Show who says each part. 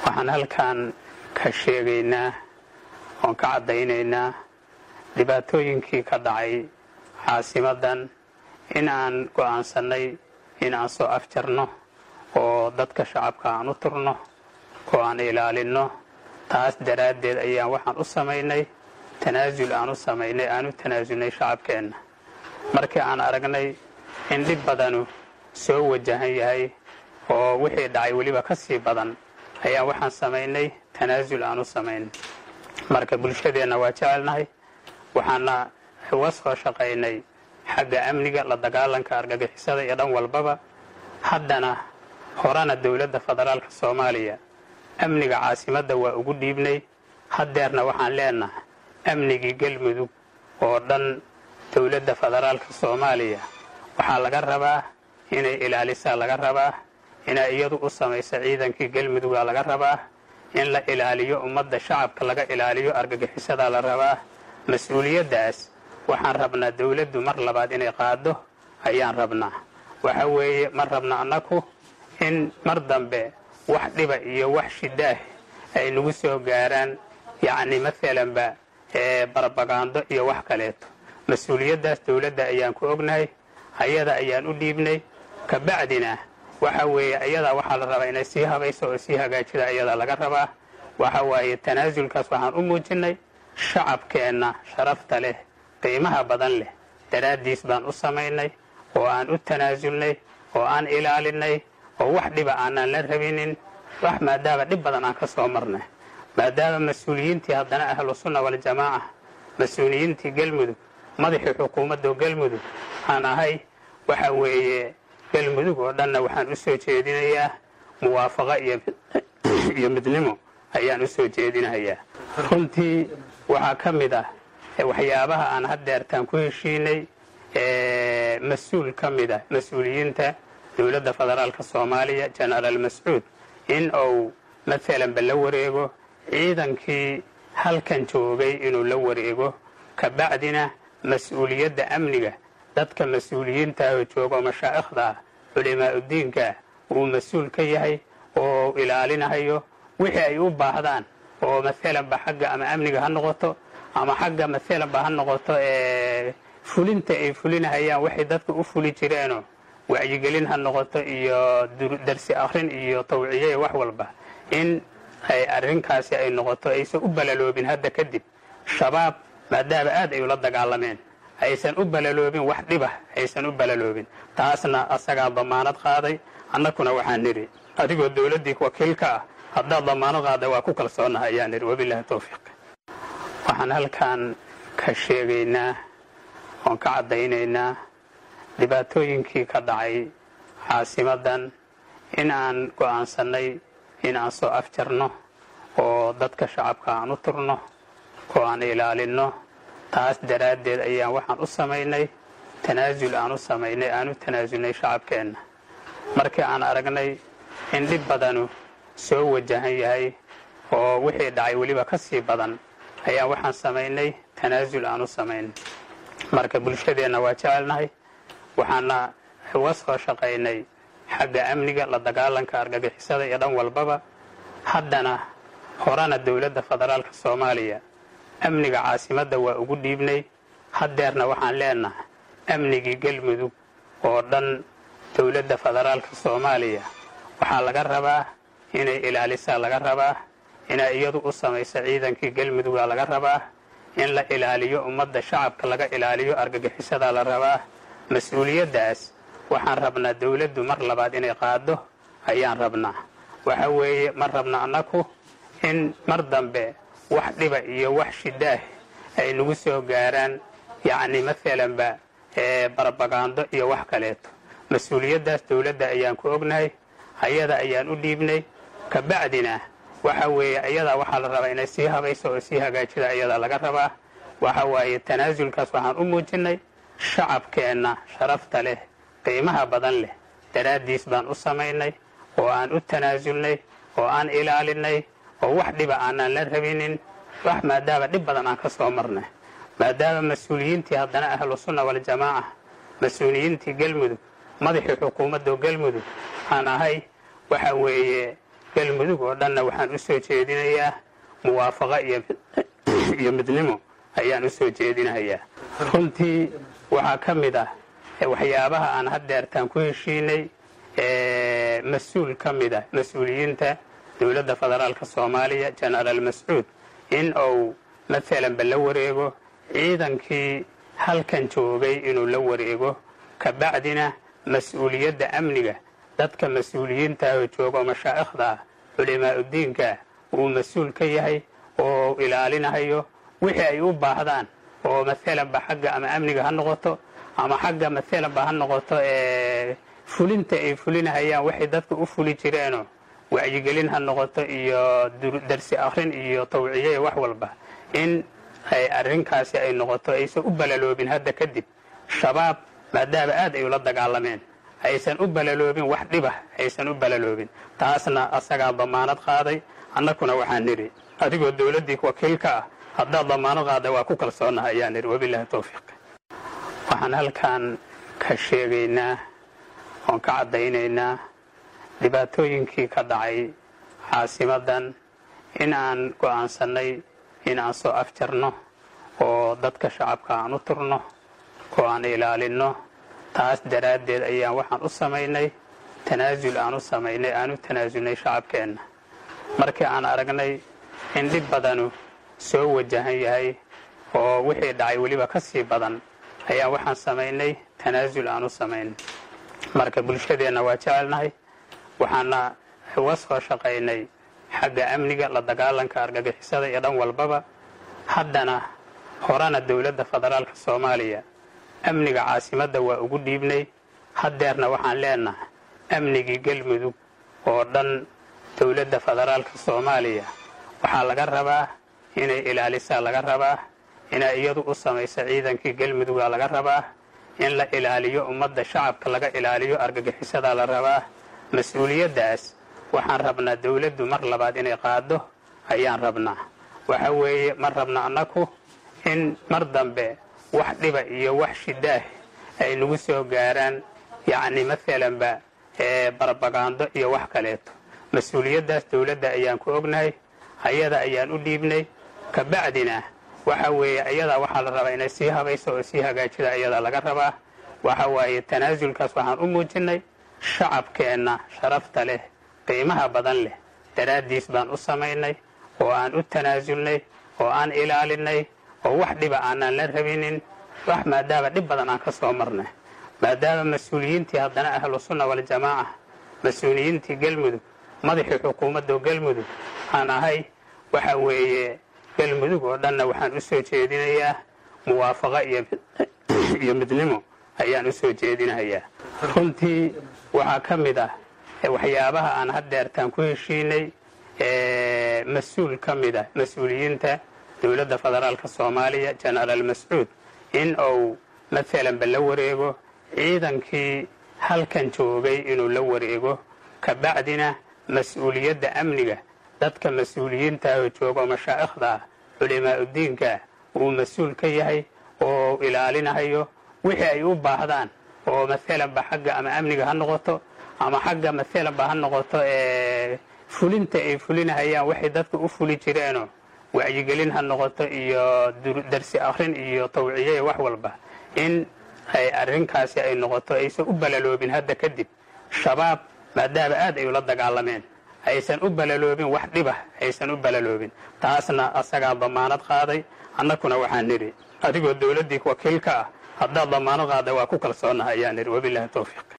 Speaker 1: waxaan halkan ka sheegaynaa oon ka caddaynaynaa dhibaatooyinkii ka dhacay caasimadan in aan go'aansannay in aan soo afjarno oo dadka shacabka aan u turno oo aan ilaalinno taas daraaddeed ayaan waxaan u samaynay tanaasul aan u samaynay aan u tanaasulnay shacabkeenna markii aan aragnay in dhib badanu soo wajahan yahay oo wixii dhacay weliba ka sii badan ayaan waxaan samaynay tanaasul aan u samaynay marka bulshadeenna waa jecelnahay waxaana uga soo shaqaynay xagga amniga la dagaalanka argagixisada iyo dhan walbaba haddana horena dowladda federaalka soomaaliya amniga caasimadda waa ugu dhiibnay haddeerna waxaan leenahay amnigii galmudug oo dhan dowladda federaalka soomaaliya waxaa laga rabaa inay ilaalisaa laga rabaa inay iyadu u samayso ciidankii galmudugaa laga rabaa in la ilaaliyo ummadda shacabka laga ilaaliyo argagixisadaa la rabaa mas-uuliyaddaas waxaan rabnaa dowladdu mar labaad inay qaado ayaan rabnaa waxa weeye ma rabna annaku in mar dambe wax dhiba iyo wax shidaah ay nagu soo gaaraan yacni maalanba barbagaando iyo wax kaleeto mas-uuliyaddaas dowladda ayaan ku ognahay ayada ayaan u dhiibnay kabacdina waxa weeye ayadaa waxaa la rabaa inay sii habayso oo sii hagaajida ayadaa laga rabaa waxa waaye tanaasulkaas waxaan u muujinnay shacabkeenna sharafta leh qiimaha badan leh daraaddiis baan u samaynay oo aan u tanaasulnay oo aan ilaalinay oo wax dhiba aanaan la rabinin wax maadaama dhib badan aan ka soo marnay maadaama mas-uuliyiintii haddana ahlu sunna waljamaaca mas-uuliyiintii galmudug madaxii xukuumadda galmudug aan ahay waxa weeye galmudug oo dhanna waxaan u soo jeedinayaa muwaafaqo iyo midnimo ayaan u soo jeedinayaa runtii waxaa ka mid ah waxyaabaha aan haddeertaan ku heshiinay mas-uul ka mid ah mas-uuliyiinta dowladda federaalka soomaaliya jenaraal mascuud in uu maalanba la wareego ciidankii halkan joogay inuu la wareego kabacdina mas-uuliyadda amniga dadka mas-uuliyiintaahoo joogo mashaa'ikhda ah culimaa'udiinka uu mas-uul ka yahay oo ilaalinahayo wixii ay u baahdaan oo maalanba xagga ama amniga ha noqoto ama xagga maalanba ha noqoto fulinta ay fulinahayaan waxay dadka u fuli jireenoo wacyigelin ha noqoto iyo darsi akrin iyo tawciye wax walba in ay arrinkaasi ay noqoto aysan u balaloobin hadda kadib shabaab maadaama aad ay ula dagaalameen aysan u balaloobin wax dhibah aysan u balaloobin taasna asagaa damaanad qaaday annakuna waxaan nidhi adigoo dowladdii wakiilka ah haddaad damaanad qaada waa ku kalsoonaha ayaan nidhi wabilahi towfiiq waxaan halkan ka sheegaynaa oon ka caddaynaynaa dhibaatooyinkii ka dhacay caasimadan in aan go'aansannay in aan soo afjarno oo dadka shacabka aan u turno oo aan ilaalinno taas daraaddeed ayaan waxaan u samaynay tanaasul aan u samaynay aan u tanaasulnay shacabkeenna markii aan aragnay in dhib badanu soo wajahan yahay oo wixii dhacay weliba ka sii badan ayaan waxaan samaynay tanaasul aan u samaynay marka bulshadeenna waa jecelnahay waxaana uga soo shaqaynay xagga amniga la dagaalanka argagixisada iyo dhan walbaba haddana horena dowladda federaalka soomaaliya amniga caasimadda waa ugu dhiibnay haddeerna waxaan leenahay amnigii galmudug oo dhan dowladda federaalka soomaaliya waxaa laga rabaa inay ilaalisaa laga rabaa inay iyadu u samayso ciidankii galmudugaa laga rabaa in la ilaaliyo ummadda shacabka laga ilaaliyo argagixisadaa la rabaa mas-uuliyaddaas waxaan rabnaa dowladdu mar labaad inay qaado ayaan rabnaa waxa weeye ma rabna annaku in mar dambe wax dhiba iyo wax shidaah ay nagu soo gaaraan yacni maalanba barbagaando iyo wax kaleeto mas-uuliyaddaas dowladda ayaan ku ognahay ayada ayaan u dhiibnay kabacdina waxa weeye ayadaa waxaa la rabaa inay sii habayso oo sii hagaajida ayadaa laga rabaa waxa waaye tanaasulkaas waxaan u muujinnay shacabkeenna sharafta leh qiimaha badan leh daraaddiis baan u samaynay oo aan u tanaasulnay oo aan ilaalinay oo wax dhiba aanaan la rabinin wax maadaama dhib badan aan ka soo marnay maadaama mas-uuliyiintii haddana ahlu sunna waljamaaca mas-uuliyiintii galmudug madaxii xukuumadda galmudug aan ahay waxa weeye galmudug oo dhanna waxaan u soo jeedinayaa muwaafaqo iyo midnimo ayaan u soo jeedinayaa runtii waxaa ka mid ah waxyaabaha aan haddeertaan ku heshiinay mas-uul ka mid ah mas-uuliyiinta dowladda federaalka soomaaliya jenaraal mascuud in uu maalanba la wareego ciidankii halkan joogay inuu la wareego kabacdina mas-uuliyadda amniga dadka mas-uuliyiintaahoo jooga oo mashaa'ikhda ah culimaa'udiinka uu mas-uul ka yahay oo ilaalinahayo wixii ay u baahdaan oo maalanba xagga ama amniga ha noqoto ama xagga maalanba ha noqoto fulinta ay fulinahayaan waxay dadka u fuli jireenoo wacyigelin ha noqoto iyo darsi akrin iyo tawciye wax walba in ay arrinkaasi ay noqoto aysan u balaloobin hadda kadib shabaab maadaama aad ay ula dagaalameen aysan u balaloobin wax dhibah aysan u balaloobin taasna asagaa damaanad qaaday annakuna waxaan nidhi adigoo dowladdii wakiilka ah haddaad damaanad qaadda waa ku kalsoonaha ayaan nidhi wabilaahi towfiiq waxaan halkan ka sheegaynaa oon ka caddaynaynaa dhibaatooyinkii ka dhacay caasimadan in aan go'aansannay in aan soo afjarno oo dadka shacabka aan u turno oo aan ilaalinno taas daraaddeed ayaan waxaan u samaynay tanaasul aan u samaynay aan u tanaasulnay shacabkeenna markii aan aragnay in dhib badanu soo wajahan yahay oo wixii dhacay weliba ka sii badan ayaa waxaan samaynay tanaasul aan u samaynay marka bulshadeenna waa jecelnahay waxaana uga soo shaqaynay xagga amniga la dagaalanka argagixisada iyo dhan walbaba haddana horena dowladda federaalka soomaaliya amniga caasimadda waa ugu dhiibnay haddeerna waxaan leenahay amnigii galmudug oo dhan dowladda federaalka soomaaliya waxaa laga rabaa inay ilaalisaa laga rabaa inay iyadu u samayso ciidankii galmudugaa laga rabaa in la ilaaliyo ummadda shacabka laga ilaaliyo argagixisadaa la rabaa mas-uuliyaddaas waxaan rabnaa dowladdu mar labaad inay qaado ayaan rabnaa waxa weeye ma rabna annaku in mar dambe wax dhiba iyo wax shidaah ay nagu soo gaaraan yacni maalanba barbagaando iyo wax kaleeto mas-uuliyaddaas dowladda ayaan ku ognahay ayada ayaan u dhiibnay kabacdina waxa weeye ayadaa waxaa la rabaa inay sii habayso oo sii hagaajida ayadaa laga rabaa waxa waaye tanaasulkaas waxaan u muujinnay shacabkeenna sharafta leh qiimaha badan leh daraaddiis baan u samaynay oo aan u tanaasulnay oo aan ilaalinay oo wax dhiba aanaan la rabinin wax maadaama dhib badan aan ka soo marnay maadaama mas-uuliyiintii haddana ahlu sunna waljamaaca mas-uuliyiintii galmudug madaxii xukuumadda galmudug aan ahay waxa weeye galmudug oo dhanna waxaan u soo jeedinayaa muwaafaqo iyo midnimo ayaan u soo jeedinayaa runtii waxaa ka mid ah waxyaabaha aan haddeertaan ku heshiinay mas-uul ka mid ah mas-uuliyiinta dowladda federaalka soomaaliya jenaraal mascuud in uu maalanba la wareego ciidankii halkan joogay inuu la wareego kabacdina mas-uuliyadda amniga dadka mas-uuliyiintaahoo jooga oo mashaa'ikhda ah culimaa'udiinka uu mas-uul ka yahay oo ilaalinahayo wixii ay u baahdaan oo maalanba xagga ama amniga ha noqoto ama xagga maalanba ha noqoto fulinta ay fulinahayaan waxay dadka u fuli jireenoo wacyigelin ha noqoto iyo darsi akrin iyo tawciye wax walba in ay arrinkaasi ay noqoto aysan u balaloobin hadda kadib shabaab maadaama aad ay ula dagaalameen aysan u balaloobin wax dhibah aysan u balaloobin taasna asagaa damaanad qaaday annakuna waxaan nidhi adigoo dowladdii wakiilka ah haddaad damaanad qaadda waa ku kalsoonaha ayaan nidhi wabilaahi towfiiq